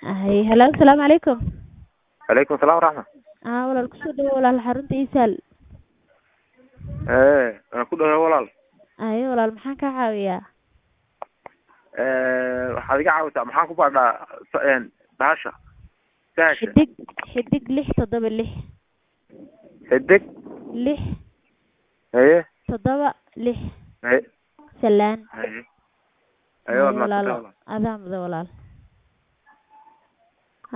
hay halo asalaamu calaykum calaykum asalaam waraxma aa walaal kusoo dhawo walaal xarunta isaal ee waan ku dhawaa walaal haye walaal maxaan kaa caawiyaa waxaad iga caawisaa maxaan ku baadhaa s- bahasha sahasha xidig xidig lix toddoba lix xidig lix haye toddoba lix haye salaan haye haye haye waad walaalo mahadsantahay walaal adaa muda walaal